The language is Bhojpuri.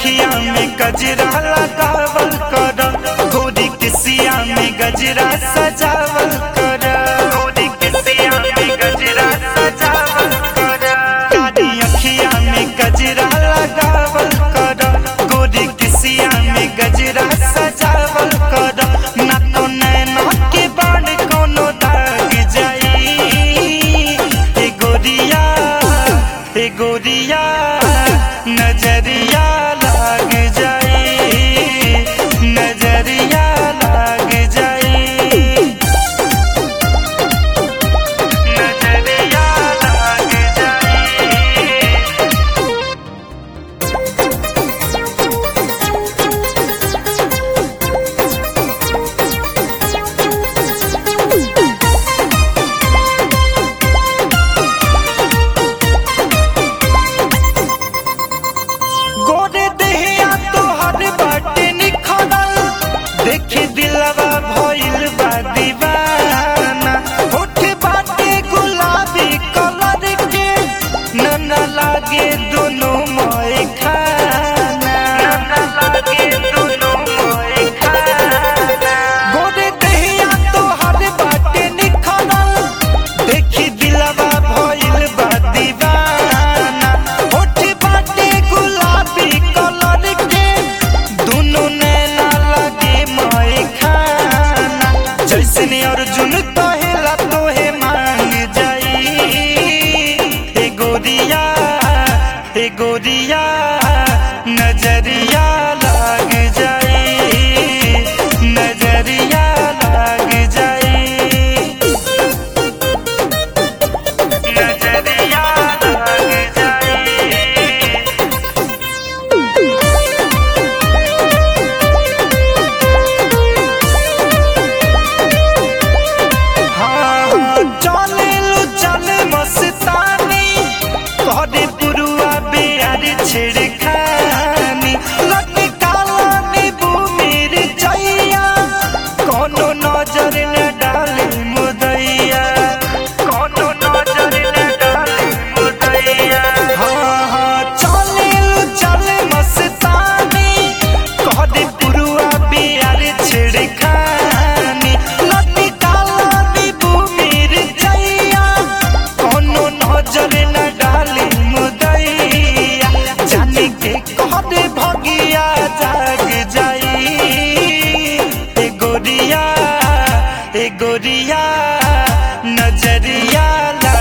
अखिया में गजरा लगावल कर गोरी किसिया में गजरा सजावल कर गोरी किसिया में गजरा सजावल कर कारी अखिया में गजरा लगावल कर गोरी किसिया में गजरा सजावल कर ना तो नैना के बाण कोनो दाग जाई ए गोरिया ए गोरिया नजरिया लाग जाई नजरिया लाग जाई नजरिया लाग जाई गोरे देहिया तोहर बाटे निखरल देखे दिलवा भइल बा दीवाना होठ बाटे गुलाबी कलर के न न लागे दोनों मोए खाना न न लागे दोनों मोए खाना गोरे देहिया तोहर बाटे निखरल देखी दिलवा भइल बा दीवाना होठ बाटे गुलाबी कलर के दुनु नैना लगे मोए खाना जैसने अर्जुन कहेला तोहे मांग जाई ए गोरिया ए गोरिया नजरिया लाग जाई नजरिया लाग जाई नजरिया लाग जाई हाँ चले लो चले मस्तानी करे पुरुआ बेयार छिड़खानी लटकाला नीबू मेरे जैया कोनो नजर न डाले मुदैया कोनो नजर न डाले मुदैया हाँ हाँ चले लो चले मस्तानी करे पुरुआ बेयार छिड़खानी लटकाला नीबू मेरे जैया कोनो नजर न डाले मुदैया जाने के कहते भगिया जाग जाई ए गोरिया ए गोरिया नजरिया